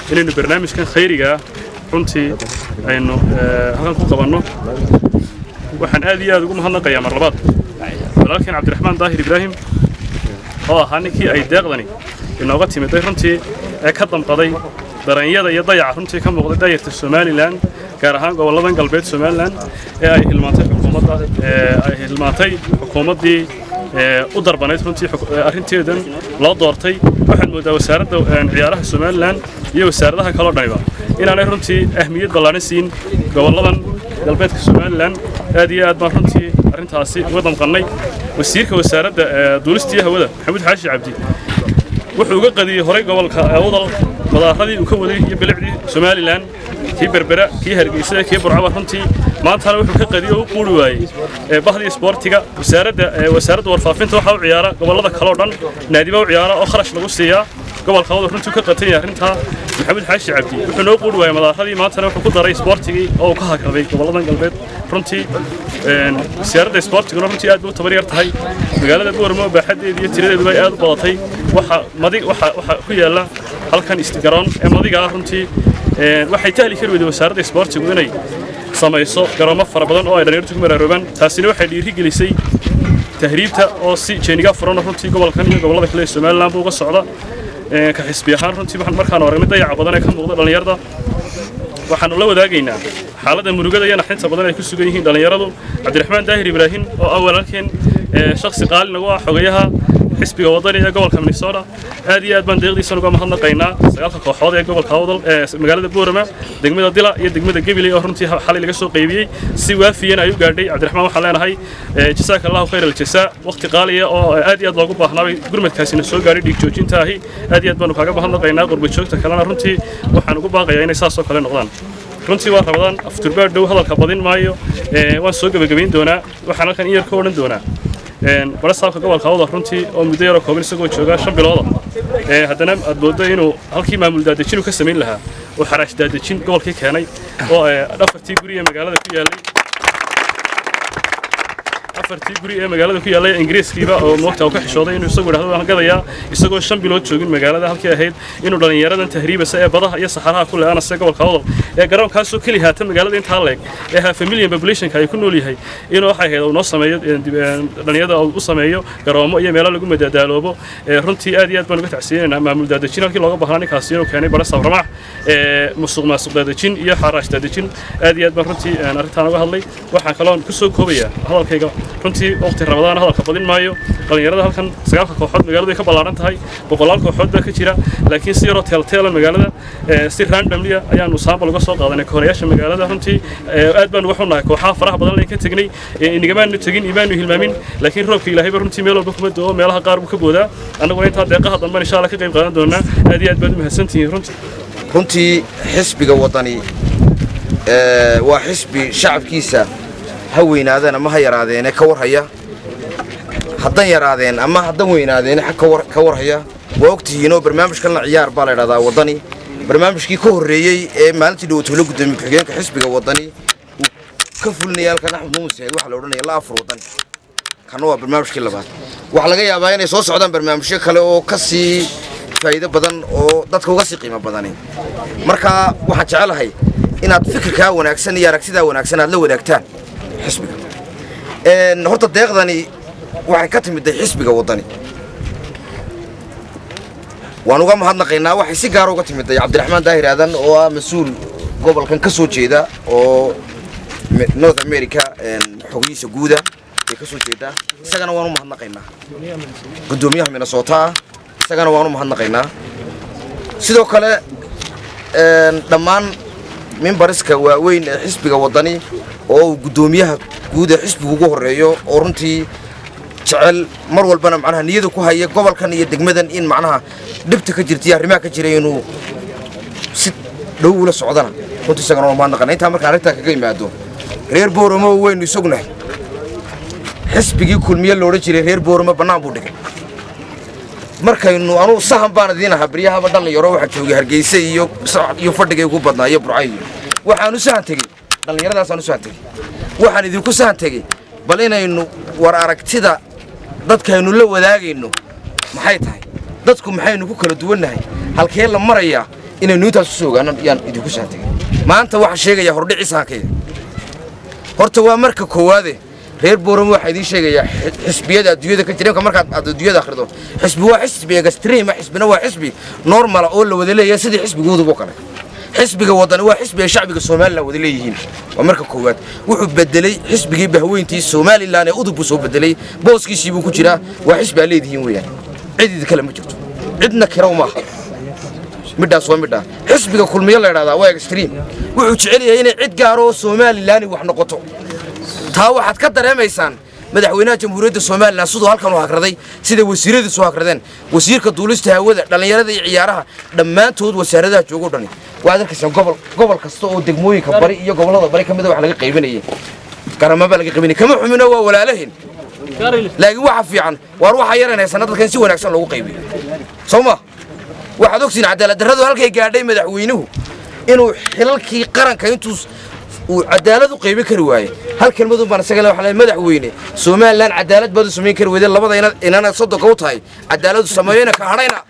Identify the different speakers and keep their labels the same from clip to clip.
Speaker 1: inaynu barnaamijkan khayrigaa runtii aynu halkan ku qabanno waxaan aad iyo aad ugu mahadnaqayaa mar labaad walaalkeen cabdiraxmaan daahir ibraahim oo ahaa ninkii ay deeqdani inooga timiday runtii ee ka damqaday daranyada iyo dayaca runtii ka muuqday dayarta somalilan gaar ahaan gobolladan galbeed somalilan ee ay hilmaantay xukuumadda ay hilmaantay xukuumaddii u darbanayd runtii arrinteedan loo doortay waxaad mooddaa wasaaradda ciyaaraha somalilan iyo wasaaradaha kaloo dhaniba inaanay runtii ahmiyad ballaaran siin gobolladan galbeedka somalilan aad iyo aad baan runtii arrintaasi uga damqannay wasiirka wasaaradda duulistii hawada maxamuud xaashi cabdi wuxuu uga qadiyey horay gobolka awdal madaaradii uu ka waday iyo bilicdii somalilan kii berbera kii hargeysa kii burcaba runtii maantana wuxuu ka qadiyey oo u quuri waayey bahdii isboortiga wasaaradda wasaaradda warfaafinta waxaa u ciyaara gobollada kaloo dhan naadiba u ciyaara oo kharash lagu siiyaa gobolka awdal runtii ka qatan yahay arrintaa maxamuud xaashi cabdi wuxuu noo quuri waayey madaaradii maantana wuxuu ku daray isboortigii oo uu ka hakraday gobolladan galbeed runtii wasaaradda isboortiguna runtii aad bay u tabar yar tahay magaalada booramo baaxaddeeda iyo tiradeeduba aad u badatay waxa madig waxa waxa ku yaala halkan garoon ee madiga ah runtii waxay tahli kari weyday wasaaradda isboortigu inay samayso garoomo fara badan oo ay dhalinyartu ku maraaroobaan taasina waxay dhiiri gelisay tahriibta oo si jeeniga furan runtii gobolkan iyo gobollada kale ee somaliland buu uga socda ka xisbi ahaan runtii waxaan markaan aragnay dayaca badan ee ka muuqda dhallinyarada waxaanu la wadaagaynaa xaaladda murugada iyo naxinta badan ay ku sugan yihiin dhallinyaradu cabdiraxmaan daahir ibraahim oo ah walaalkeen shakhsi qaali nagu ah xogayaha xisbiga wadani ee gobolka minnesota aad iyo aad baan deeqdiisan uga mahadnaqaynaa sagaalka kooxood ee gobolka awdal ee magaalada boorama degmada dila iyo degmada gabiley oo runtii xalay laga soo qaybiyey si waafiyana ay u gaadhay cabdiraxmaan waxaan leenahay jasaaka allahu khayr aljasaa waqti qaaliya oo aad iyo aad loogu baahnaabay gurmadkaasina soo gaadhay dhiig joojinta ahi aad iyo aad baanu kaaga mahadnaqaynaa qurbajoogta kalena runtii waxaan ugu baaqayaa inay saas oo kale noqdaan runtii waa rabadaan afturbaad dhow hadalka badin maayo waan soo gebagabayn doonaa waxaan halkan in yar ka odhan doonaa bara saabka gobolka awda runtii oo muddo yaroo kooban isagoo jooga shan bilooda haddana aad mooddo inuu halkii maamul daadejin uu ka samayn lahaa oo xaraash daadejin gobolkii keenay oo afartii guri ee magaalada ku yaallay afartii guri ee magaalada ku yaallay ingiriiskiiba oo moogta uu ka xishooday inuu isagu idhahdo waan gadayaa isagoo shan bilood joogin magaalada halkii ahayd inuu dhallinyaradan tahriibasa ee badaha iyo saxaraha ku leeanase gobolka awdal ee garoonkaasoo keli haata magaalada intaa leeg ee half a million populationka ay ku nool yahay inuu waxay ahayd uu noo sameeyo dhallinyarada u sameeyo garoomo iyo meelo lagu madadaaloobo runtii aad iyo aad baan uga tacsiyeynaynaa maamul daadejin halkii looga baahnaa ninkaasi inuu keenay bara sabramax musuq maasuq daadejin iyo xaraash daadejin aad iyo aad baan runtii arrintaan uga hadlay waxaan kaloon ku soo koobayaa hadalkayga runtii waqti rabadaan hadalka badin maayo dhallinyarada halkan sagaalka kooxood magaaladu ay ka ballaaran tahay boqolaal kooxood baa ka jira laakiin si yaroo teelteelan magaalada si randomlia ayaanu saambal uga soo qaadanay kohorayaasha magaalada runtii aad baanu wax u nahay kooxaha faraha badan layn ka tegnay inigamaanu tegin imaanu hilmaamin laakiin roobka ilaahayba runtii meel walba kuma doo meelaha qaar buu ka boodaa annaguna intaa deeqaha dambe insha allah ka qayb qaadan doonaa aad iyo aad baad u mahadsantihiin runtii
Speaker 2: runtii xisbiga waddani waa xisbi shacabkiisa ha weynaadeen ama ha yaraadeene ka warhaya haddan yaraadeen ama haddan weynaadeen ka warhaya waa ogtihiinoo barnaamijkanla ciyaar baa la ydhahdaa waddani barnaamijkii ka horreeyey ee maalintii dhawatoola gudoomiye ku-xigeenka xisbiga waddani uu ka fulinaya halkan axmed muumin saciid waxaa la odhanaya la afur waddani kanna waa barnaamijkii labaad waxaa laga yaabaa inay soo socdaan barnaamijyo kale oo ka sii faa'iido badan oo dadka uga sii qiimo badani marka waxaan jecelahay inaad fikirkaa wanaagsan iyo aragtidaa wanaagsan aad la wadaagtaan xisbiga horta deeqdani waxay ka timidday xisbiga waddani waan uga mahadnaqaynaa waxay si gaara uga timidday cabdiraxmaan daahir aadan oo ah mas-uul gobolkan ka soo jeeda oo north america xogihiisa guuda ay ka soo jeedaa isagana waan u mahadnaqaynaa guddoomiyaha minnesota ah isagana waan u mahadnaqaynaa sidoo kale dhammaan mimbariska waaweyn ee xisbiga waddani oo uu guddoomiyaha guud ee xisbigu ugu horreeyo oo runtii jecel mar walbana macnaha niyada ku haya gobolkan iyo degmadan in macnaha dhibta ka jirta iyo arrimaha ka jira inuu si dhow ula socdana runtii isagana waa mahadnaqana intaa markaan arrintaa kaga imaado reer booramo weynu isognahay xisbigii kulmiye loodhan jiray reer booramo bannaan buu dhigay markaynu anugu sahan baan idiin ahaa beryahaba dhallinyaro waxaa joogay hargeysa iyo iyo fadhigay ugu badnaa iyo burcayo waxaanu sahan tegey dhallinyaradaasaan u sahan tegey waxaan idinku sahan tegey bal inaynu war aragtida dadkaynu la wadaagayno maxay tahay dadku maxaynu ku kala duwannahay halkee la marayaa inaynu intaas kusoo ogaano yaan idinku saantagay maanta waxaan sheegayaa hordhiciisa hankayga horta waa marka koowaade reer booramo waxaa idiin sheegayaa xisbiyada adduunyada ka jira imka markaad aad adduunyada akhrido xisbi waa xisbi extreme xisbina waa xisbi normala oo la wada leeyahay sidii xisbigooduba kale xisbiga wadani waa xisbi ay shacbiga somalilan wada leeyihiin waa marka koowaad wuxuu bedelay xisbigii bahweyntii somalilan ee udub buu soo bedelay booskiisii buu ku jiraa waa xisbi aad leedihiin weeyaan cid idi kale ma jirto cidna kirow maaha midhaas waa midhaa xisbiga kulmiyo la idhahdaa waa extreme wuxuu jecel yahay inay cid gaaro oo somalilan wax noqoto taa waxaad ka dareemaysaan madaxweynaha jamhuuriyadda somalilan siduu halkan u hagraday sida wasiiradiisu hagradeen wasiirka duulista hawada dhallinyarada iyo ciyaaraha dhammaantood wasaaradaha joogoo dhani waad arkaysaan gobol gobol kasta oo degmooyinka bari iyo gobollada bari ka mida wax laga qaybinayay garamabaa laga qaybinaya kama xumino waa walaalahin laakiin waxa fiican waar waxaa yaranaysan dadka in si wanaagsan loogu qaybiyo soo ma waxaad ogtiin cadaaladdarradu halkay gaadhay madaxweynuhu inuu xilalkii qaranka intuu uu cadaalad u qaybin kari waaye hal kelmadun baan isaga le waxaa madaxweyne somalilan cadaalad baad u samayn kari weyde labada ina inana soddonka u tahay cadaaladu sameeyena ka hadhayna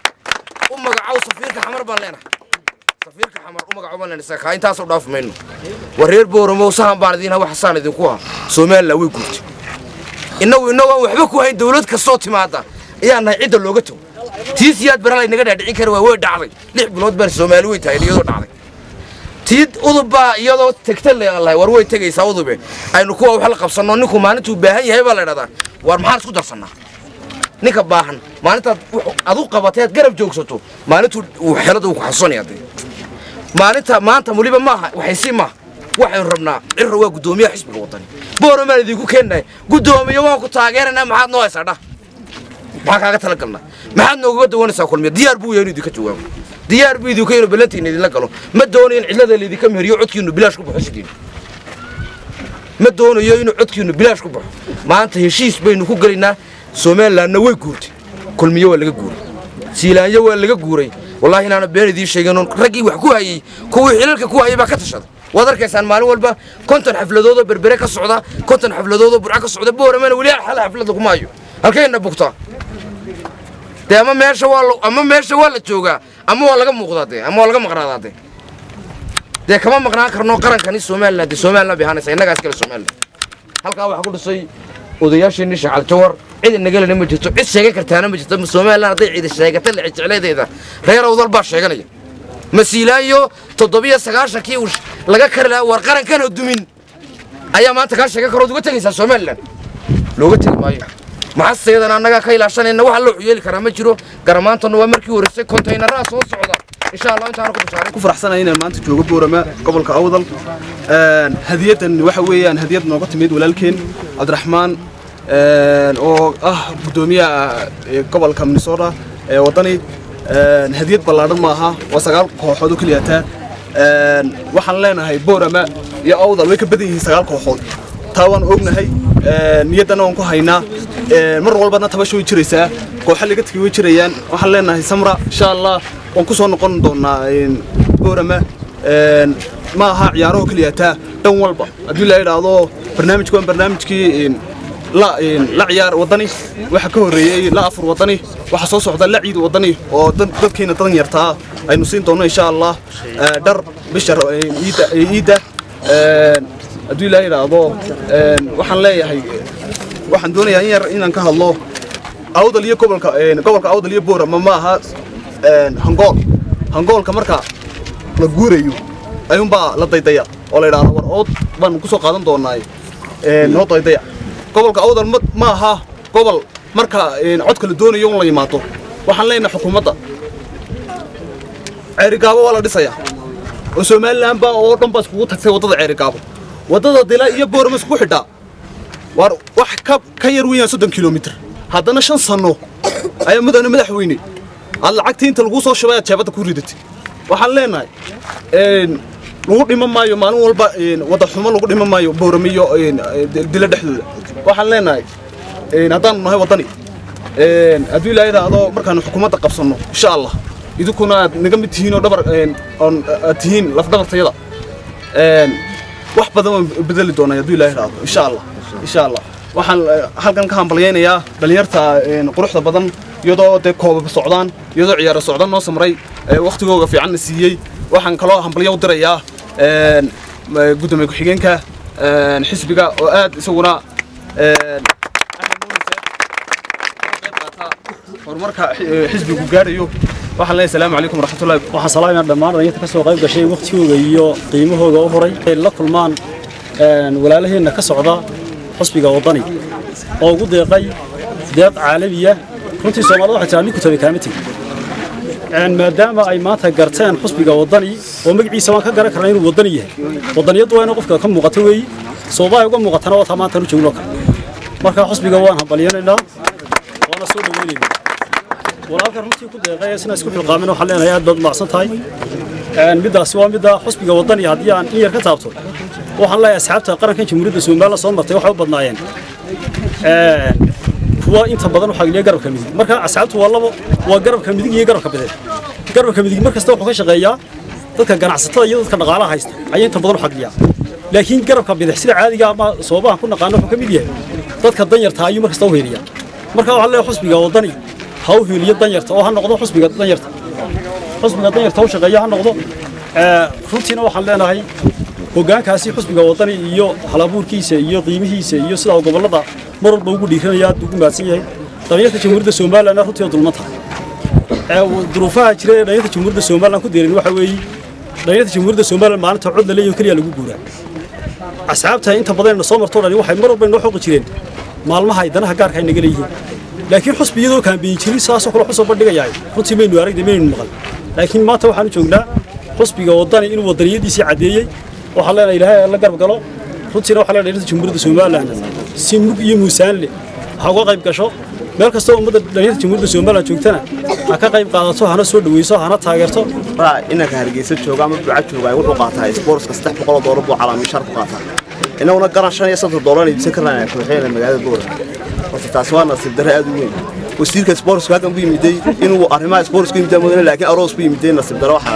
Speaker 2: u magacow safiirka xamar baan leenahay safiirka xamar u magacow baan leenahay kaa intaasoo dhaaf mayno war reer booromow sahan baan idiin wax saan idinku ah somalilan way guurtay innagu innagoo aan waxba ku hayn dawlad kastoo timaada ayaa nahay cidda looga tago tii siyaad baraa laynaga dhaadhicin kari waa way dhacday lix bilood baan soomaali way tahay iyadoo dhacday tii udubbaa iyadoo tegta leelahay war way tegaysaa udube aynu kuwa wax la qabsanno ninku maalintuu baahan yahay baa la idhahdaa war maxaan isku darsannaa ninka baahan maalintaad adu qabatay aad garab joogsato maalintuu uu xelada uu ku xasuusanaya dee maalinta maanta weliba maaha waxaysi maaha waxaynu rabnaa cirra waa guddoomiyaha xisbiga wadani booromaan idinku keennahay guddoomiye waan ku taageeranaa maxaad noo haysaa dhah maxaa kaaga talagalnaa maxaad noogaga dawanaysaa kulmiya diyaar buu yahay inuu idinka jawaabo diyaar buu idinku inuu ballantiina idinla galo ma doonayo in cidlada laydinka meheriyo codkiinu bilaash ku baxo sidiin ma doonayo inuu codkiinu bilaash ku baxo maanta heshiis baynu ku gelaynaa somalilanna way guurtay kulmiye waa laga guuray siilaanyo waa laga guuray wallaahi inaana been idiin sheegin raggii wax ku hayey kuwii xilalka ku hayay baa ka tashaday waad arkaysaan maalin walba konton xafladoodoo berbere ka socda konton xafladoodoo burco ka socda booramana weli hal xaflada kuma hayo halkayna bugtaa dee ama meesha waa ama meesha waa la joogaa ama waa laga muuqdaa dee ama waa laga maqnaadaa dee dee kama maqnaan karno qarankani somalilan dee somalilan bay ahaanaysa innagaas kale somalilan halkaa waxaa ku dhisay odayaasheenii shacal jawar cid inagalena ma jirto cid sheegan kartaana ma jirto somalilan hadday cidi sheegata jecleedeeda reer awdal baa sheeganaya masiilaayo toddobiyo sagaashankii uu laga kari lahaa war qarankanoo dumin ayaa maanta kaa sheegan karood uga tegaysaa somalilan looga tegi maayo maxaseedan annagaa ka ilaashanayna waxa loo yeeli karaa ma jiro garamaantana waa markii horeysay kontaynaraha soo socda insha allah intaanu ku bishaaray
Speaker 3: ku faraxsanahay inaan maanta joogo boorama gobolka awdal hadiyadan waxa weeyaan hadiyad nooga timid walaalkeen cabdiraxmaan oo ah guddoomiyaha gobolka minnesota ee waddani hadiyad ballaadhan maaha waa sagaal kooxood oo keliyataa waxaan leenahay boorama iyo awdal way ka badan yihiin sagaal kooxood taa waan ognahay niyaddana waan ku haynaa mar walbana tabasha way jiraysaa kooxa laga tegay way jirayaan waxaan leenahay samra insha allah waan ku soo noqon doonaa boorama ma aha ciyaaraho keliyataa dhan walba haddii la idhaahdo barnaamijku waan barnaamijkii la ciyaar waddani waxa ka horreeyey la afur waddani waxa soo socda la ciid waddani oo dadkeena dadan yartaa aynu siin doonno insha allah dhar bisha iidda haddii la idhaahdo waxaan leeyahay waxaan doonayaa in yar inaan ka hadlo awdal iyo gobolka gobolka awdal iyo boorama ma aha hangool hangoolka marka la guurayo ayuunbaa la daydaya oo la idhaahdo war ood baan ku soo qaadan doonaa noo daydaya gobolka awdal ma aha gobol marka codka la doonayo un la yimaado waxaan leenahay xukuumadda ceerigaabo waa la dhisayaa oo somalilan baa oo dhan baa iskugu tagtay waddada ceerigaabo waddada dila iyo boorama isku xidhaa waar wax ka ka yar weeyaan soddon kilomitir haddana shan sanno ayaa mudane madaxweyne aad lacagtii inta laguu soo shubay aad jeebadda ku ridatay waxaan leenahay lagu dhiman maayo maalin walba wadda xumo lagu dhiman maayo boorame iyo dila dhexdooda waxaan leenahay haddaanu nahay waddani hadduu ilaa idhaahdo markaanu xukuumadda qabsanno insha allah idinkuna aad naga mid tihiin oo dhabar oon aad tihiin lafdhabartayada wax badan waan bedeli doonaa hadduu ilaa idhaahdo insha allah insha allah waxaan halkan ka hambalyaynayaa dhallinyarta quruxda badan iyadoo dee koobab socdaan iyadoo ciyaaro socdan noo samray wakhtigooga fiicanna siiyey waxaan kaloo hambalyo u dirayaa gudoomiye ku-xigeenka xisbiga oo aad isaguna horumarka xisbigu gaarayo waxaan leeyahay salaamu calaykum waraxmatullahi
Speaker 4: waxaan salaamayaa dhammaan dhalinyarta ka soo qayb gashay wakhtigooga iyo qiimahooga u horay ay la kulmaan walaalaheenna ka socda xusbiga waddani oo ugu deeqay deeq caalamiya runtii soomaalida waxay tiraa ninku tabi kaama tegin maadaama ay maanta garteen xusbiga waddani oo magaciisa waan ka garan karnaa inuu waddani yahay waddaniyaddu waa inuu qofka ka muuqato weeyi sababaa uga muuqatana waa taa maanta nu joogno kale marka xusbiga waan hambalyanaynaa waana soo dhaweynaynaa walaalka runtii ku deeqay isna isku xilqaamin waxaan leenahay aad baad umacsan tahay middaasi waa midda xusbiga waddani haddii aan in yar ka taabto waxaan leeyahay asxaabta qarankan jamhuuriyadda somaliland soo martay waxay u badnaayeen kuwa inta badan waxaa geliya garabka midig marka asxaabtu waa labo waa garabka midig iyo garabka bidix garabka midig mar kasta wuxuu ka shaqeeyaa dadka ganacsatada iyo dadka dhaqaalaha haysta ayaa inta badan u xagliyaa laakiin garabka bidix sida caadiga ama sababahan ku naqaano wuxuu ka mid yahay dadka danyarta ayuu mar kasta u heliyaa marka waxaan leeyahay xusbiga waddani ha u heliyo danyarta oo ha noqdo xusbiga danyarta xusbiga danyarta u shaqeeya ha noqdo runtiina waxaan leenahay hoggaankaasi xusbiga waddani iyo halabuurkiisa iyo qiimihiisa iyo sidaa gobollada mar walba ugu dhiiranaya aad ugu mahadsan yahay dhalinyarta jamhuuriyadda somalilandna runtii oo dulman tahay duruufaha jira ee dhalinyarta jamhuuriyadda somaliland ku deerin waxa weeye dhalinyarta jamhuuriyadda somaliland maalinta cod la leeyaho keliya lagu guuraa asxaabta inta badanna soo martoo dhani waxay mar walba inoo xoqi jireen maalmaha ay danaha gaarka ay naga leeyihiin laakiin xusbi iyadoo kaambeyin jirin saasoo kale xusoo bandhigayahay runtii maynu aragda maynu maqal laakiin maanta waxaanu joognaa xusbiga waddani inuu waddaniyadiisii caddeeyey waxaan leenahay ilaahay la garab galo runtiina waxaa leenahay dhalinyarta jamhuuriyadda somaliland si mug iyo muusaanle ha uga qayb gasho meel kastoo ummadda dhalinyarta jamhuuriyadda somaliland joogtana ha ka qayb qaadato hana soo dhaweyso hana taageerto
Speaker 5: inanka hargeysa jooga ama duca jooga wuxuu qaataa sportska saddex boqoloo doolar buu calaamishaar ku qaataa inaguna garan shan iyo soddon doolar iibsan karnaa kooxeena magaalada boora horta taasi waa nasiib darre aad u weyn wasiirka sportska halkan ku yimiday inuu arrimaha sportska yimid mudane laakiin aroos ku yimiday nasiib darre waxa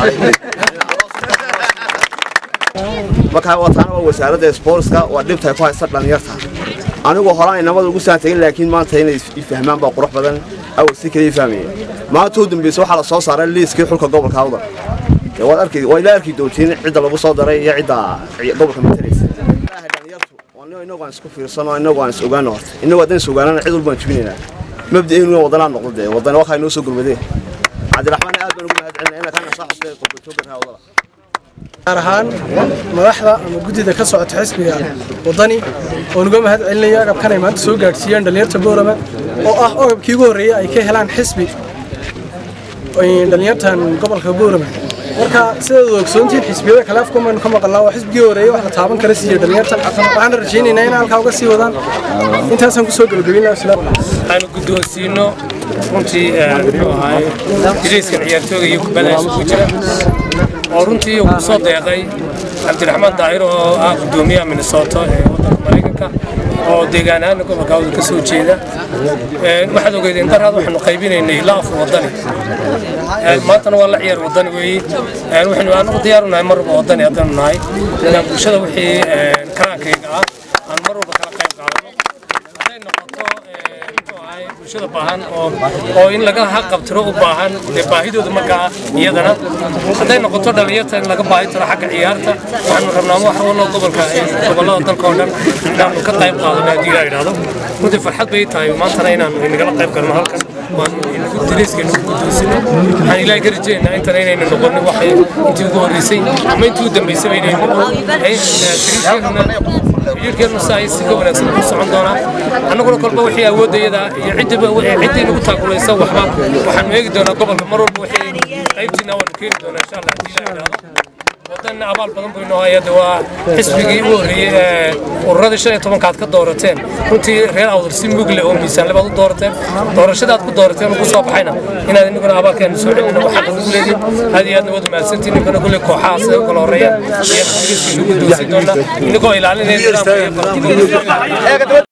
Speaker 5: markaa wataana waa wasaaradda sportska waa dhibtay ku haysta dhalinyarta anigu horaan inamada ugu saan tagin laakiin maanta inay fahmaan baa qurux badan awal si kaliya fahmaya maanta u dambeysa waxaa la soo saaray liiskii xulka gobolka awdal waad arki waa ila arki doontiin cidda lagu soo daray iyo cidda gobolka matalaysa inagu aan isku fiirsano inagu aan is ogaano horta inagu haddaan is ogaanana cid walbaan jibinaynaa mabda'eenu wadanaa noqdo dee wadana waxaa inoo soo gurmadeen cabdiraxmaan aad baan ugu mahad celinaa inaa kana soo xusbay qurbatoogarha wadala
Speaker 6: gaar ahaan madaxda ama guddida ka socota xisbiga waddani oo nuga mahad celinaya agabkan ay maanta soo gaadhsiiyeen dhallinyarta boorama oo ah ogabkii ugu horreeyey ay ka helaan xisbi dhallinyartan gobolka boorama marka sidaad ogsoontiin xisbiyada kale afkumaynu ka maqalnaa waa xisbigii horreeyey wax la taaban kara siiye dhallinyarta waxaana rajaynaynaa in halkaa uga sii wadaan intaasaan kusoo gebagabeynaa
Speaker 7: aanu guddoonsiino runtii muxuu ahaay jiriiskan ciyaartooga iyo kubadda isugu jira oo runtii uu ku soo deeqay cabdiraxmaan daahir oo ah guddoomiyaha minnesota ee waddanka maraykanka oo deegaan ahaan gobolka awda ka soo jeeda waxaad ogeedeen daraad waxaanu qaybinaynay ilaa afar waddani maantana waa la ciyaar waddani weeye waxaynu anagu diyaaru nahay mar walba waddani haddaanu nahay inaan bulshada wixii karaankayga ah aan mar walba kala qayb qaadano hadday noqoto muxuu ahay bulshada baahan oo oo in laga haqabtiro u baahan dee baahidooda markaa iyadana hadday noqoto dhallinyarta in laga baahi tiro xagga ciyaarta waxaanu rabnaa wax wallo gobolka gobollada dalka oo dhan inaanu ka qayb qaadano haddii ilaa idhaahdo runtii farxad bay tahay maantana inaanu inagala qayb galno halkan waan inagu diriiska inagu guddoonsino waxaan ilaahay ka rajeynaa intana inaynu noqonin waxay intii ugu horreysay ama intii ugu dambeysay inaynu xiriirkeennu saa si ka wanaagsan ku socon doonaa annaguna kolba wixii awooddayada iyo ciddiba ciddii nagu taakulaysa waxba waxaanu eegi doonaa gobolka mar walba wixii qaybtiina waanu keeni doonaa insha allah haddii ilaahay idhaahdo wadan abaal badan buu inoo hayada waa xisbigii ugu horreeyey ee ururadii shan iyo tobankaad ka doorateen runtii reer awdal si mugle oo miisaanle baad u doorateen doorashadaad ku doorateen ugu soo baxayna inaad inaguna abaalkeenu soo celina waxaa ugu leedin aad iyo aadna waad mahadsantiin ninkana kulle kooxaha sida u kala horreeyaan ayaan xisbigiisa ugu doosin doonaa inagoo ilaalinaya nidaamka iyo